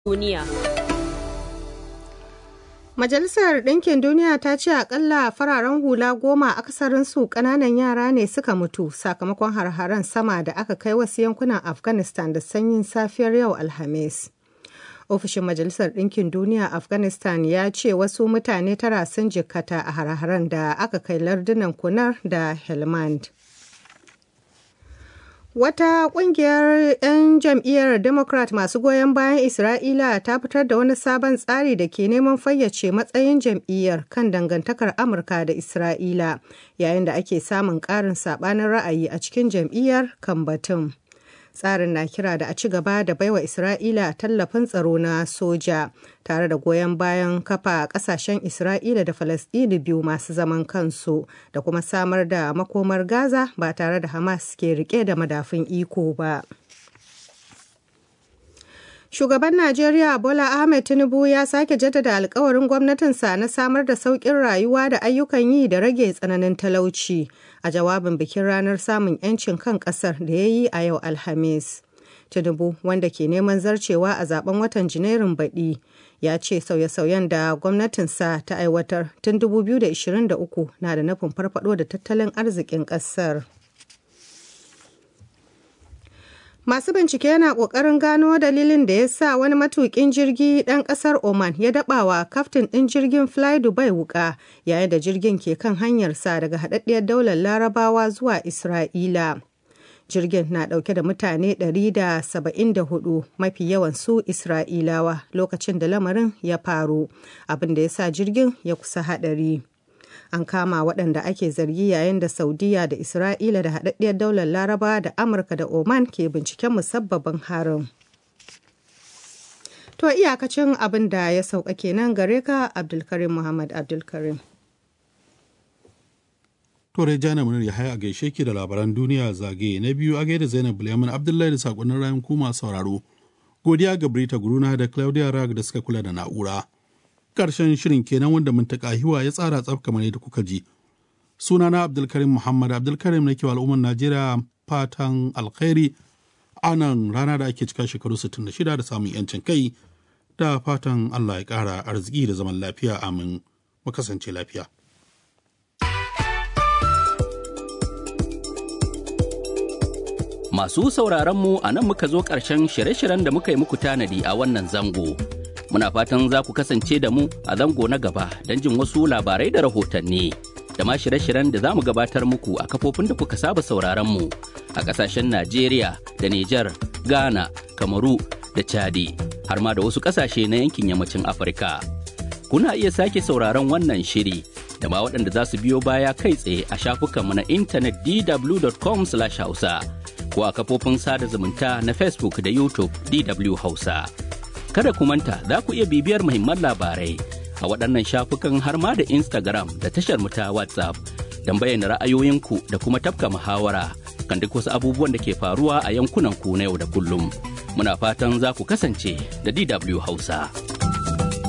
duniya. Majalisar Ɗinkin Duniya ta ce akalla fararen hula goma akasarinsu ƙananan yara ne suka mutu sakamakon har-haren sama da aka kai wasu yankunan Afghanistan da sanyin safiyar yau Alhamis. Ofishin Majalisar Ɗinkin Duniya Afghanistan ya ce wasu mutane tara sun jikkata a har-haren da aka kai lardunan Kunar da Helmand. Wata kungiyar 'yan jam'iyyar Democrat masu goyon bayan Isra'ila ta fitar da wani sabon tsari da ke neman fayyace matsayin jam'iyyar kan dangantakar Amurka da Isra'ila yayin da ake samun ƙarin saɓanin ra'ayi a cikin jam'iyyar kan batun. Tsarin na kira da a ci gaba da baiwa Isra'ila tallafin tsaro na soja tare da goyon bayan kafa kasashen Isra'ila da Falasɗini biyu masu zaman kansu da kuma samar da makomar Gaza ba tare da Hamas ke rike da madafun iko ba. Shugaban Najeriya Bola Ahmed Tinubu ya sake jaddada alkawarin gwamnatinsa na samar da sauƙin rayuwa da ayyukan yi da rage tsananin talauci a jawabin bikin ranar samun 'yancin kan ƙasar da ya yi a yau Alhamis. Tinubu wanda ke neman zarcewa a zaben watan Janairun baɗi ya ce sauye-sauyen da gwamnatinsa ta aiwatar tun 2023 na da nufin farfado da tattalin arzikin ƙasar. Masu bincike yana ƙoƙarin gano dalilin da ya sa wani matuƙin jirgi ɗan ƙasar Oman ya daɓawa kaftin ɗin jirgin Fly Dubai wuƙa yayin da jirgin ke kan hanyarsa daga haɗaɗɗiyar daular Larabawa zuwa Isra'ila. Jirgin na ɗauke da mutane 174 mafi yawan su Isra'ilawa lokacin da lamarin ya faru, abin da ya sa jirgin ya kusa haɗari. an kama waɗanda ake zargi yayin da saudiya da isra'ila da haɗaɗɗiyar daular laraba da amurka da oman ke binciken musabbabin harin to iyakacin abin da ya sauka kenan gare ka abdulkarim muhammad abdulkarim Tore Jana Munir ya haya a gaishe ki da labaran duniya zagaye na biyu a gaida Zainab Bulyamin Abdullahi da sakonnin rayan kuma sauraro. Godiya ga Brita Guruna da Claudia Rag da suka kula da na'ura. karshen shirin kenan wanda muntaka hiwa ya tsara tsaf kamar yadda kuka ji sunana abdulkarim muhammad abdulkarim na kewa al'ummar najeriya fatan alkhairi a nan rana da ake cika shekaru 66 da samun yancin kai da fatan allah ya kara arziki da zaman lafiya amin mu kasance lafiya Masu sauraronmu a nan muka zo ƙarshen shirye-shiryen da muka yi muku tanadi a wannan zango. Muna fatan za ku kasance da mu a zango na gaba don jin wasu labarai da rahotanni. Da ma shirye-shiryen da za mu gabatar muku a kafofin da kuka saba sauraronmu a ƙasashen Najeriya da Nijar, Ghana, Kamaru da Chadi, har ma da wasu ƙasashe na yankin yammacin Afirka. Kuna iya sake sauraron wannan shiri da ma waɗanda za su biyo baya kai tsaye a shafukanmu na intanet dw.com/hausa. ko a kafofin sada zumunta na Facebook da YouTube DW Hausa. Kada ku manta za ku iya bibiyar muhimman labarai a waɗannan shafukan har ma da Instagram da tashar mu ta WhatsApp don bayyana ra'ayoyinku da kuma tafka muhawara kan duk wasu abubuwan da ke faruwa a yankunan ku na yau da kullum. Muna fatan za ku kasance da DW Hausa.